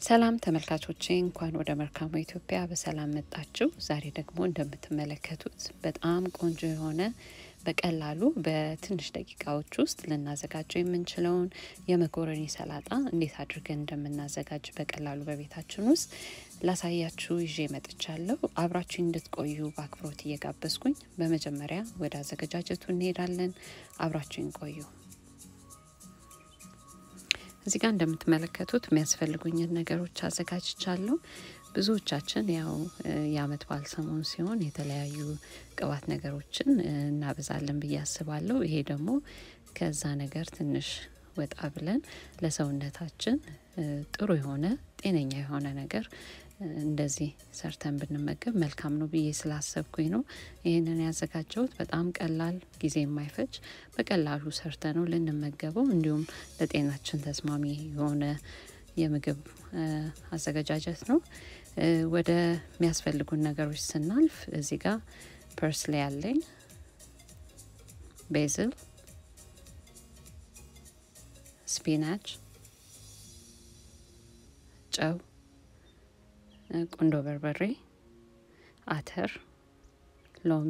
ሰላም ተመልካቾቼ እንኳን ወደ መልካሙ ኢትዮጵያ በሰላም መጣችሁ። ዛሬ ደግሞ እንደምትመለከቱት በጣም ቆንጆ የሆነ በቀላሉ በትንሽ ደቂቃዎች ውስጥ ልናዘጋጀው የምንችለውን የመኮረኒ ሰላጣ እንዴት አድርገን እንደምናዘጋጅ በቀላሉ በቤታችን ውስጥ ላሳያችሁ ይዤ መጥቻለሁ። አብራችሁ እንድትቆዩ በአክብሮት እየጋበዝኩኝ በመጀመሪያ ወደ አዘገጃጀቱ እንሄዳለን። አብራችሁን ቆዩ። እዚህ ጋር እንደምትመለከቱት የሚያስፈልጉኝን ነገሮች አዘጋጅቻለሁ። ብዙዎቻችን ያው የአመት በዓል ሰሞን ሲሆን የተለያዩ ቅባት ነገሮችን እናበዛለን ብዬ አስባለሁ። ይሄ ደግሞ ከዛ ነገር ትንሽ ወጣ ብለን ለሰውነታችን ጥሩ የሆነ ጤነኛ የሆነ ነገር እንደዚህ ሰርተን ብንመገብ መልካም ነው ብዬ ስላሰብኩኝ ነው ይህንን ያዘጋጀሁት። በጣም ቀላል ጊዜ የማይፈጅ በቀላሉ ሰርተ ነው ልንመገበው እንዲሁም ለጤናችን ተስማሚ የሆነ የምግብ አዘገጃጀት ነው። ወደ የሚያስፈልጉን ነገሮች ስናልፍ እዚህ ጋር ፐርስሊ ያለኝ፣ ቤዝል፣ ስፒናች፣ ጨው ቁንዶ በርበሬ፣ አተር፣ ሎሚ፣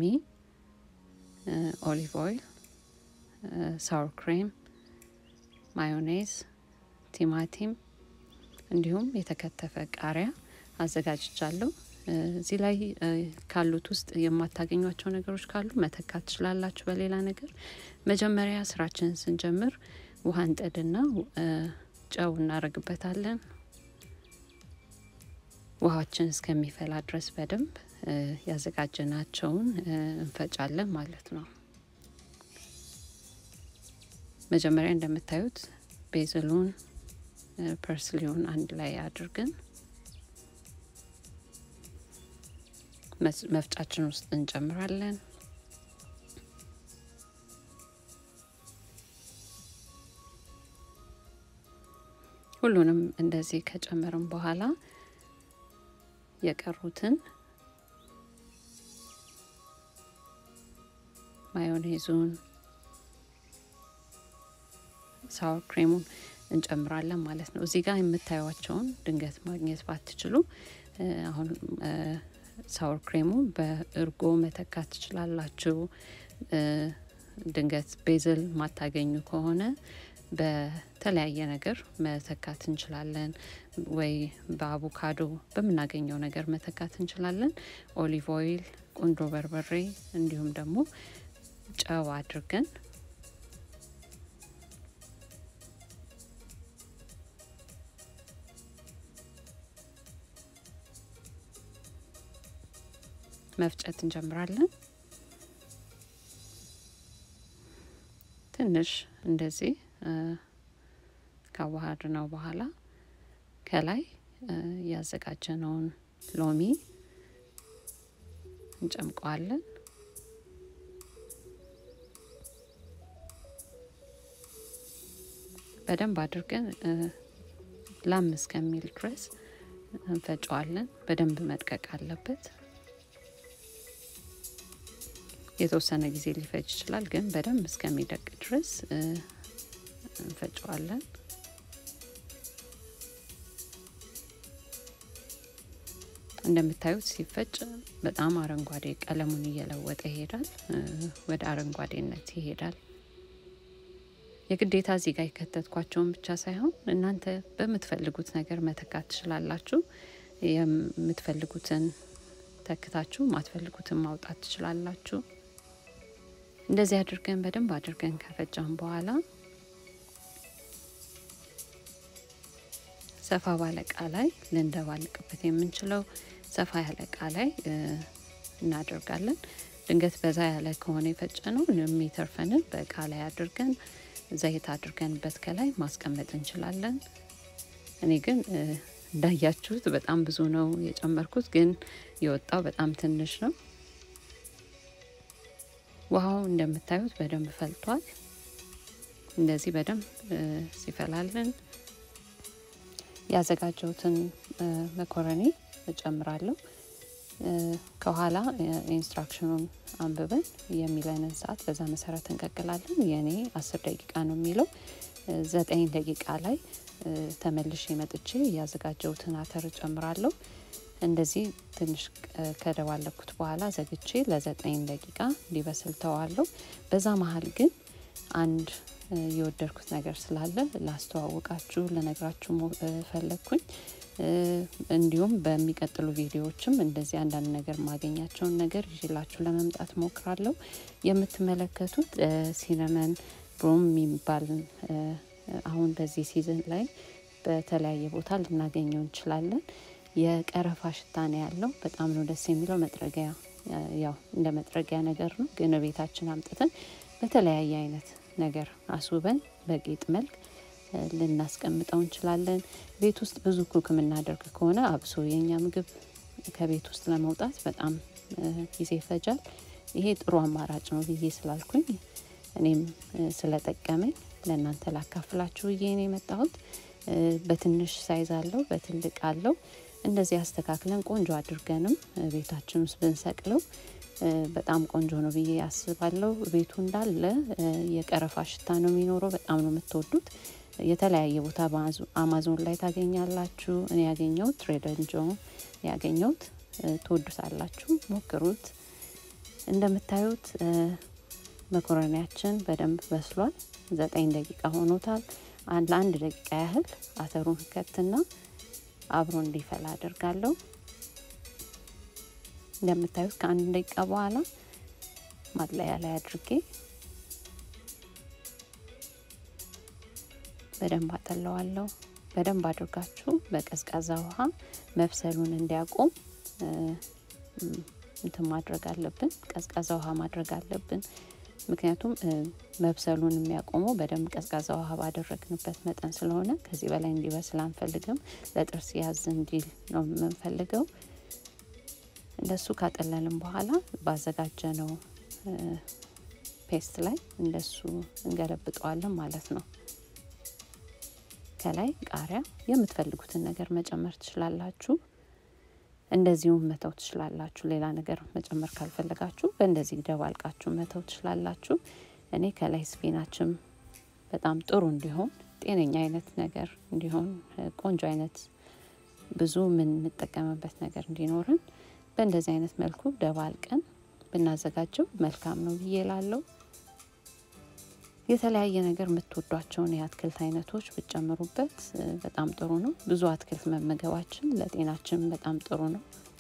ኦሊቭ ኦይል፣ ሳውር ክሬም፣ ማዮኔዝ፣ ቲማቲም እንዲሁም የተከተፈ ቃሪያ አዘጋጅቻለሁ። እዚህ ላይ ካሉት ውስጥ የማታገኟቸው ነገሮች ካሉ መተካት ትችላላችሁ በሌላ ነገር። መጀመሪያ ስራችንን ስንጀምር ውሃ እንጥድና ጨው እናደርግበታለን። ውሃችን እስከሚፈላ ድረስ በደንብ ያዘጋጀናቸውን እንፈጫለን ማለት ነው። መጀመሪያ እንደምታዩት ቤዝሉን ፐርስሊውን አንድ ላይ አድርገን መፍጫችን ውስጥ እንጨምራለን። ሁሉንም እንደዚህ ከጨመርን በኋላ የቀሩትን ማዮኔዙን፣ ሳወር ክሬሙን እንጨምራለን ማለት ነው። እዚህ ጋር የምታዩቸውን ድንገት ማግኘት ባትችሉ አሁን ሳወር ክሬሙ በእርጎ መተካት ትችላላችሁ። ድንገት ቤዝል ማታገኙ ከሆነ በተለያየ ነገር መተካት እንችላለን። ወይ በአቮካዶ በምናገኘው ነገር መተካት እንችላለን። ኦሊቭ ኦይል፣ ቁንዶ በርበሬ እንዲሁም ደግሞ ጨው አድርገን መፍጨት እንጀምራለን። ትንሽ እንደዚህ ካዋሃድ ነው በኋላ ከላይ ያዘጋጀነውን ሎሚ እንጨምቀዋለን። በደንብ አድርገን ላም እስከሚል ድረስ እንፈጨዋለን። በደንብ መድቀቅ አለበት። የተወሰነ ጊዜ ሊፈጅ ይችላል፣ ግን በደንብ እስከሚደቅ ድረስ እንፈጨዋለን። እንደምታዩት ሲፈጭ በጣም አረንጓዴ ቀለሙን እየለወጠ ይሄዳል፣ ወደ አረንጓዴነት ይሄዳል። የግዴታ እዚህ ጋር የከተትኳቸውን ብቻ ሳይሆን እናንተ በምትፈልጉት ነገር መተካት ትችላላችሁ። የምትፈልጉትን ተክታችሁ ማትፈልጉትን ማውጣት ትችላላችሁ። እንደዚህ አድርገን በደንብ አድርገን ከፈጫን በኋላ ሰፋ ባለ እቃ ላይ ልንደባልቅበት የምንችለው ሰፋ ያለ እቃ ላይ እናደርጋለን። ድንገት በዛ ያለ ከሆነ የፈጨ ነው የሚተርፈንን በእቃ ላይ አድርገን ዘይት አድርገንበት ከላይ ማስቀመጥ እንችላለን። እኔ ግን እንዳያችሁት በጣም ብዙ ነው የጨመርኩት፣ ግን የወጣው በጣም ትንሽ ነው። ውሃው እንደምታዩት በደንብ ፈልቷል። እንደዚህ በደንብ ሲፈላልን ያዘጋጀሁትን መኮረኒ እጨምራለሁ። ከኋላ ኢንስትራክሽኑን አንብበን የሚለንን ሰዓት በዛ መሰረት እንቀቅላለን። የኔ አስር ደቂቃ ነው የሚለው ዘጠኝ ደቂቃ ላይ ተመልሼ መጥቼ ያዘጋጀሁትን አተር ጨምራለሁ። እንደዚህ ትንሽ ከደባለኩት በኋላ ዘግቼ ለዘጠኝ ደቂቃ እንዲበስል ተዋለሁ። በዛ መሀል ግን አንድ የወደድኩት ነገር ስላለ ላስተዋውቃችሁ ልነግራችሁ ፈለግኩኝ። እንዲሁም በሚቀጥሉ ቪዲዮዎችም እንደዚህ አንዳንድ ነገር ማገኛቸውን ነገር ይዤላችሁ ለመምጣት ሞክራለሁ። የምትመለከቱት ሲነመን ብሮም የሚባል አሁን በዚህ ሲዝን ላይ በተለያየ ቦታ ልናገኘው እንችላለን። የቀረፋ ሽታ ነው ያለው። በጣም ነው ደስ የሚለው። መጥረጊያ ያው እንደ መጥረጊያ ነገር ነው፣ ግን ቤታችን አምጥተን በተለያየ አይነት ነገር አስውበን በጌጥ መልክ ልናስቀምጠው እንችላለን። ቤት ውስጥ ብዙ ኩክ የምናደርግ ከሆነ አብሶ የኛ ምግብ ከቤት ውስጥ ለመውጣት በጣም ጊዜ ይፈጃል። ይሄ ጥሩ አማራጭ ነው ብዬ ስላልኩኝ እኔም ስለጠቀመኝ ለእናንተ ላካፍላችሁ ብዬ ነው የመጣሁት። በትንሽ ሳይዝ አለው፣ በትልቅ አለው። እንደዚህ አስተካክለን ቆንጆ አድርገንም ቤታችን ውስጥ ብንሰቅለው በጣም ቆንጆ ነው ብዬ አስባለሁ። ቤቱ እንዳለ የቀረፋ ሽታ ነው የሚኖረው። በጣም ነው የምትወዱት። የተለያየ ቦታ አማዞን ላይ ታገኛላችሁ። እኔ ያገኘሁት ትሬደር ጆ ያገኘሁት ትወዱታላችሁ፣ ሞክሩት። እንደምታዩት መኮረኒያችን በደንብ በስሏል። ዘጠኝ ደቂቃ ሆኖታል። ለአንድ ደቂቃ ያህል አተሩን ከትና አብሮ እንዲፈላ አድርጋለሁ። እንደምታዩት ከአንድ ደቂቃ በኋላ ማጥለያ ላይ አድርጌ በደንብ አጠለዋለሁ። በደንብ አድርጋችሁ በቀዝቃዛ ውሃ መብሰሉን እንዲያቆም እንትን ማድረግ አለብን። ቀዝቃዛ ውሃ ማድረግ አለብን። ምክንያቱም መብሰሉን የሚያቆመው በደንብ ቀዝቃዛ ውሃ ባደረግንበት መጠን ስለሆነ ከዚህ በላይ እንዲበስል አንፈልግም። ለጥርስ ያዝ እንዲል ነው የምንፈልገው። እንደሱ ካጠለልን በኋላ ባዘጋጀነው ፔስት ላይ እንደሱ እንገለብጠዋለን ማለት ነው። ከላይ ቃሪያ የምትፈልጉትን ነገር መጨመር ትችላላችሁ። እንደዚሁም መተው ትችላላችሁ። ሌላ ነገር መጨመር ካልፈለጋችሁ በእንደዚህ ደባልቃችሁ መተው ትችላላችሁ። እኔ ከላይ ስፒናችም በጣም ጥሩ እንዲሆን ጤነኛ አይነት ነገር እንዲሆን ቆንጆ አይነት ብዙ የምንጠቀምበት ነገር እንዲኖርን በእንደዚህ አይነት መልኩ ደባልቀን ብናዘጋጀው መልካም ነው ብዬ ላለው የተለያየ ነገር የምትወዷቸውን የአትክልት አይነቶች ብጨምሩበት በጣም ጥሩ ነው። ብዙ አትክልት መመገባችን ለጤናችን በጣም ጥሩ ነው።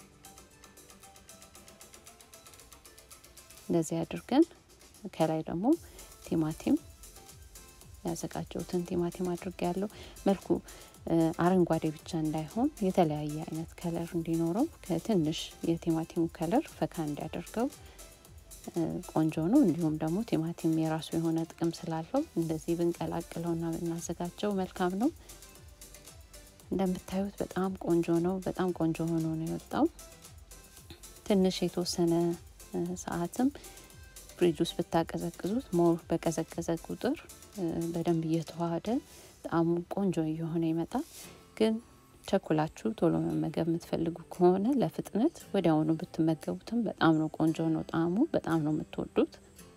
እንደዚህ አድርገን ከላይ ደግሞ ቲማቲም ያዘጋጀሁትን ቲማቲም አድርጌ ያለው መልኩ አረንጓዴ ብቻ እንዳይሆን የተለያየ አይነት ከለር እንዲኖረው ከትንሽ የቲማቲሙ ከለር ፈካ እንዲያደርገው ቆንጆ ነው። እንዲሁም ደግሞ ቲማቲም የራሱ የሆነ ጥቅም ስላለው እንደዚህ ብንቀላቅለውና ብናዘጋጀው መልካም ነው። እንደምታዩት በጣም ቆንጆ ነው። በጣም ቆንጆ ሆኖ ነው የወጣው። ትንሽ የተወሰነ ሰዓትም ፍሪጅ ውስጥ ብታቀዘቅዙት ሞር በቀዘቀዘ ቁጥር በደንብ እየተዋሃደ ጣዕሙ ቆንጆ እየሆነ ይመጣል። ግን ቸኩላችሁ ቶሎ መመገብ የምትፈልጉ ከሆነ ለፍጥነት ወዲያውኑ ብትመገቡትም በጣም ነው ቆንጆ ነው ጣዕሙ፣ በጣም ነው የምትወዱት።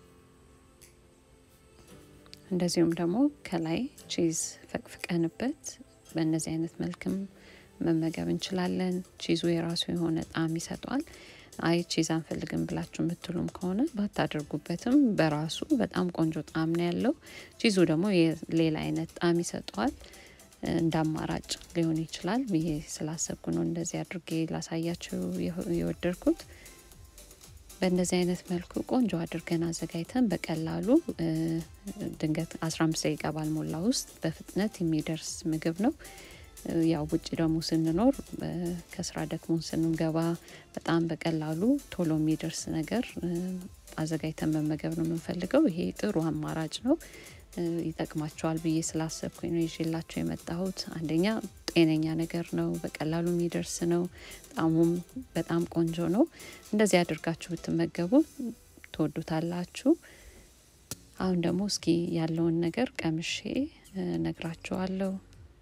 እንደዚሁም ደግሞ ከላይ ቺዝ ፈቅፍቀንበት በእነዚህ አይነት መልክም መመገብ እንችላለን። ቺዙ የራሱ የሆነ ጣዕም ይሰጠዋል። አይ ቺዝ አንፈልግም ብላችሁ የምትሉም ከሆነ ባታደርጉበትም በራሱ በጣም ቆንጆ ጣዕም ነው ያለው። ቺዙ ደግሞ ሌላ አይነት ጣዕም ይሰጠዋል። እንደ አማራጭ ሊሆን ይችላል ብዬ ስላሰብኩ ነው እንደዚህ አድርጌ ላሳያችሁ የወደድኩት። በእንደዚህ አይነት መልኩ ቆንጆ አድርገን አዘጋጅተን በቀላሉ ድንገት አስራ አምስት ደቂቃ ባልሞላ ውስጥ በፍጥነት የሚደርስ ምግብ ነው። ያው ውጭ ደግሞ ስንኖር ከስራ ደክሞን ስንገባ በጣም በቀላሉ ቶሎ የሚደርስ ነገር አዘጋጅተን መመገብ ነው የምንፈልገው። ይሄ ጥሩ አማራጭ ነው። ይጠቅማቸዋል ብዬ ስላሰብኩኝ ነው ይዤላቸው የመጣሁት። አንደኛ ጤነኛ ነገር ነው፣ በቀላሉ የሚደርስ ነው፣ ጣዕሙም በጣም ቆንጆ ነው። እንደዚህ አድርጋችሁ ብትመገቡ ትወዱታላችሁ። አሁን ደግሞ እስኪ ያለውን ነገር ቀምሼ ነግራችኋለሁ።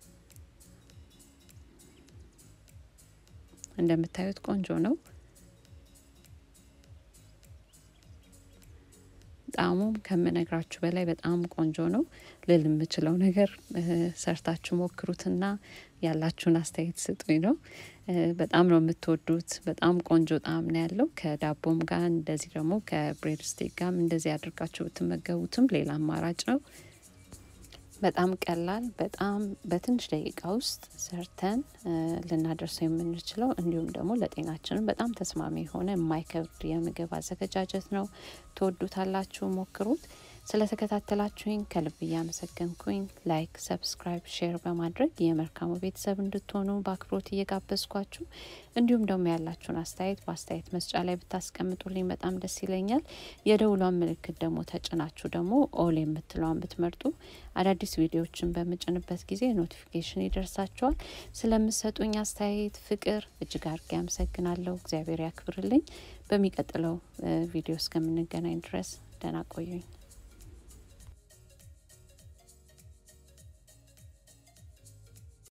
እንደምታዩት ቆንጆ ነው። ጣዕሙም ከምነግራችሁ በላይ በጣም ቆንጆ ነው ልል የምችለው ነገር ሰርታችሁ ሞክሩትና ያላችሁን አስተያየት ስጡኝ ነው። በጣም ነው የምትወዱት። በጣም ቆንጆ ጣዕም ነው ያለው። ከዳቦም ጋር እንደዚህ ደግሞ ከብሬድ ስቴክ ጋርም እንደዚህ አድርጋችሁ ብትመገቡትም ሌላ አማራጭ ነው። በጣም ቀላል በጣም በትንሽ ደቂቃ ውስጥ ሰርተን ልናደርሰው የምንችለው እንዲሁም ደግሞ ለጤናችንም በጣም ተስማሚ የሆነ የማይከብድ የምግብ አዘገጃጀት ነው። ትወዱታላችሁ፣ ሞክሩት። ስለተከታተላችሁኝ ከልብ እያመሰገንኩኝ ላይክ፣ ሰብስክራይብ፣ ሼር በማድረግ የመልካሙ ቤተሰብ እንድትሆኑ በአክብሮት እየጋበዝኳችሁ እንዲሁም ደግሞ ያላችሁን አስተያየት በአስተያየት መስጫ ላይ ብታስቀምጡልኝ በጣም ደስ ይለኛል። የደውሏን ምልክት ደግሞ ተጭናችሁ ደግሞ ኦል የምትለዋን ብትመርጡ አዳዲስ ቪዲዮዎችን በምጭንበት ጊዜ ኖቲፊኬሽን ይደርሳችኋል። ስለምሰጡኝ አስተያየት ፍቅር እጅግ አድርጌ አመሰግናለሁ። እግዚአብሔር ያክብርልኝ። በሚቀጥለው ቪዲዮ እስከምንገናኝ ድረስ ደህና ቆዩኝ።